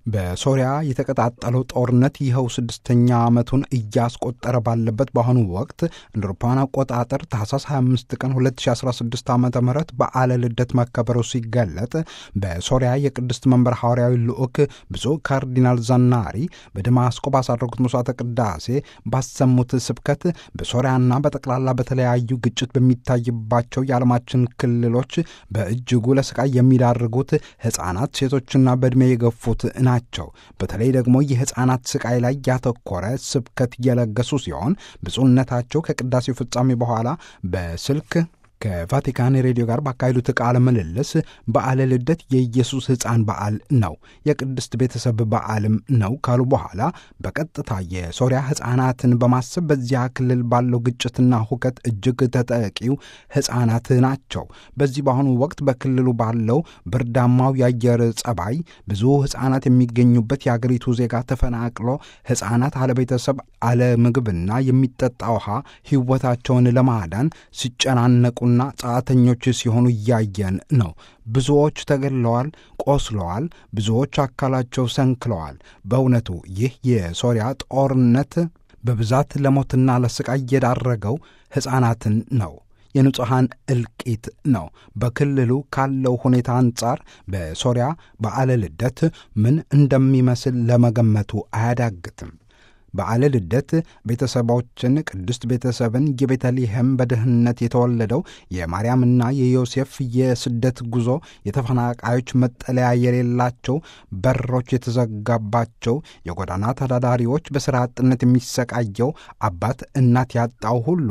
በሶሪያ የተቀጣጠለው ጦርነት ይኸው ስድስተኛ ዓመቱን እያስቆጠረ ባለበት በአሁኑ ወቅት እንደ አውሮፓውያን አቆጣጠር ታህሳስ 25 ቀን 2016 ዓ ም በዓለ ልደት መከበሩ ሲገለጥ በሶሪያ የቅድስት መንበር ሐዋርያዊ ልዑክ ብፁዕ ካርዲናል ዛናሪ በደማስቆ ባሳረጉት መስዋዕተ ቅዳሴ ባሰሙት ስብከት በሶሪያና በጠቅላላ በተለያዩ ግጭት በሚታይባቸው የዓለማችን ክልሎች በእጅጉ ለስቃይ የሚዳርጉት ሕፃናት፣ ሴቶችና በዕድሜ የገፉት ናቸው። በተለይ ደግሞ የሕፃናት ስቃይ ላይ ያተኮረ ስብከት እየለገሱ ሲሆን ብፁዕነታቸው ከቅዳሴው ፍጻሜ በኋላ በስልክ ከቫቲካን ሬዲዮ ጋር ባካሄዱት ቃለ ምልልስ በዓለ ልደት የኢየሱስ ሕፃን በዓል ነው፣ የቅድስት ቤተሰብ በዓልም ነው ካሉ በኋላ በቀጥታ የሶሪያ ሕፃናትን በማሰብ በዚያ ክልል ባለው ግጭትና ሁከት እጅግ ተጠቂው ሕፃናት ናቸው። በዚህ በአሁኑ ወቅት በክልሉ ባለው ብርዳማው የአየር ጸባይ ብዙ ሕፃናት የሚገኙበት የአገሪቱ ዜጋ ተፈናቅሎ ሕፃናት አለቤተሰብ፣ አለምግብና የሚጠጣ ውሃ ሕይወታቸውን ለማዳን ሲጨናነቁ ና ጸአተኞች ሲሆኑ እያየን ነው። ብዙዎች ተገድለዋል፣ ቆስለዋል፣ ብዙዎች አካላቸው ሰንክለዋል። በእውነቱ ይህ የሶሪያ ጦርነት በብዛት ለሞትና ለስቃይ የዳረገው ሕፃናትን ነው። የንጹሐን እልቂት ነው። በክልሉ ካለው ሁኔታ አንጻር በሶሪያ በዓለ ልደት ምን እንደሚመስል ለመገመቱ አያዳግትም። በዓለ ልደት ቤተሰቦችን ቅድስት ቤተሰብን የቤተልሔም በድህነት የተወለደው የማርያምና የዮሴፍ የስደት ጉዞ የተፈናቃዮች መጠለያ የሌላቸው በሮች የተዘጋባቸው የጎዳና ተዳዳሪዎች በሥራ አጥነት የሚሰቃየው አባት እናት ያጣው ሁሉ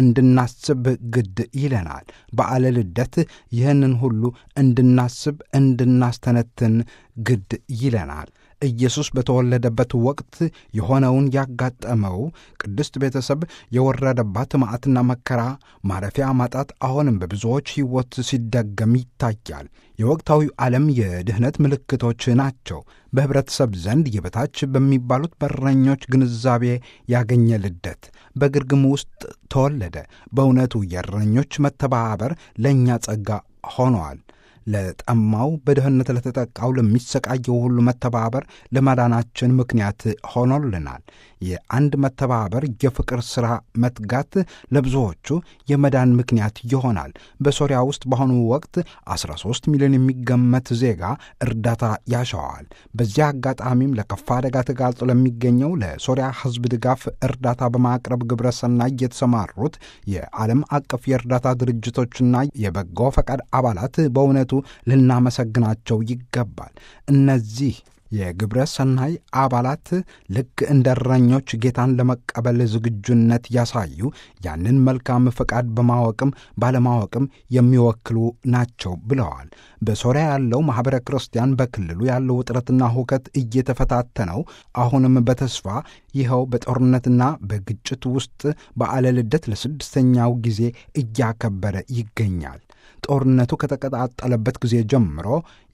እንድናስብ ግድ ይለናል። በዓለ ልደት ይህንን ሁሉ እንድናስብ እንድናስተነትን ግድ ይለናል። ኢየሱስ በተወለደበት ወቅት የሆነውን ያጋጠመው ቅድስት ቤተሰብ የወረደባት መዓትና መከራ ማረፊያ ማጣት አሁንም በብዙዎች ሕይወት ሲደገም ይታያል። የወቅታዊው ዓለም የድኅነት ምልክቶች ናቸው። በኅብረተሰብ ዘንድ የበታች በሚባሉት በረኞች ግንዛቤ ያገኘ ልደት በግርግም ውስጥ ተወለደ። በእውነቱ የእረኞች መተባበር ለእኛ ጸጋ ሆነዋል። ለጠማው በድህነት ለተጠቃው ለሚሰቃየው ሁሉ መተባበር ለመዳናችን ምክንያት ሆኖልናል። የአንድ መተባበር የፍቅር ሥራ መትጋት ለብዙዎቹ የመዳን ምክንያት ይሆናል። በሶሪያ ውስጥ በአሁኑ ወቅት 13 ሚሊዮን የሚገመት ዜጋ እርዳታ ያሸዋል። በዚያ አጋጣሚም ለከፋ አደጋ ተጋልጦ ለሚገኘው ለሶሪያ ሕዝብ ድጋፍ እርዳታ በማቅረብ ግብረ ሰናይ የተሰማሩት የዓለም አቀፍ የእርዳታ ድርጅቶችና የበጎ ፈቃድ አባላት በእውነቱ ልናመሰግናቸው ይገባል። እነዚህ የግብረ ሰናይ አባላት ልክ እንደ እረኞች ጌታን ለመቀበል ዝግጁነት ያሳዩ ያንን መልካም ፈቃድ በማወቅም ባለማወቅም የሚወክሉ ናቸው ብለዋል። በሶሪያ ያለው ማኅበረ ክርስቲያን በክልሉ ያለው ውጥረትና ሁከት እየተፈታተነው አሁንም በተስፋ ይኸው በጦርነትና በግጭት ውስጥ በዓለ ልደት ለስድስተኛው ጊዜ እያከበረ ይገኛል። ጦርነቱ ከተቀጣጠለበት ጊዜ ጀምሮ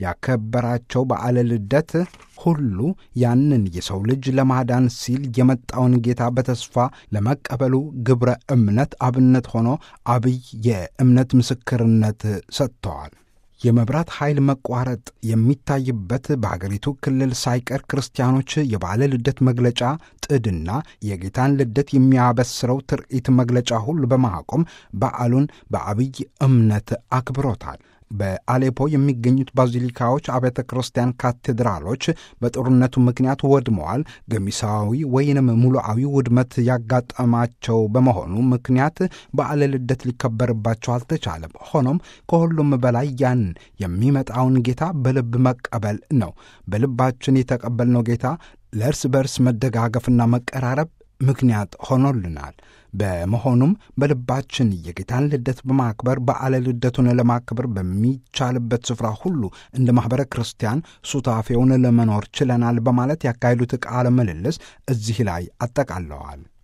ያከበራቸው በዓለ ልደት ሁሉ ያንን የሰው ልጅ ለማዳን ሲል የመጣውን ጌታ በተስፋ ለመቀበሉ ግብረ እምነት አብነት ሆኖ አብይ የእምነት ምስክርነት ሰጥተዋል። የመብራት ኃይል መቋረጥ የሚታይበት በአገሪቱ ክልል ሳይቀር ክርስቲያኖች የበዓለ ልደት መግለጫ ጥድና የጌታን ልደት የሚያበስረው ትርኢት መግለጫ ሁሉ በማቆም በዓሉን በአብይ እምነት አክብሮታል። በአሌፖ የሚገኙት ባዚሊካዎች፣ አብያተ ክርስቲያን፣ ካቴድራሎች በጦርነቱ ምክንያት ወድመዋል። ገሚሳዊ ወይንም ሙሉአዊ ውድመት ያጋጠማቸው በመሆኑ ምክንያት በዓለ ልደት ሊከበርባቸው አልተቻለም። ሆኖም ከሁሉም በላይ ያን የሚመጣውን ጌታ በልብ መቀበል ነው። በልባችን የተቀበልነው ጌታ ለእርስ በርስ መደጋገፍና መቀራረብ ምክንያት ሆኖልናል። በመሆኑም በልባችን የጌታን ልደት በማክበር በዓለ ልደቱን ለማክበር በሚቻልበት ስፍራ ሁሉ እንደ ማኅበረ ክርስቲያን ሱታፌውን ለመኖር ችለናል በማለት ያካሄዱት ቃለ ምልልስ እዚህ ላይ አጠቃለዋል።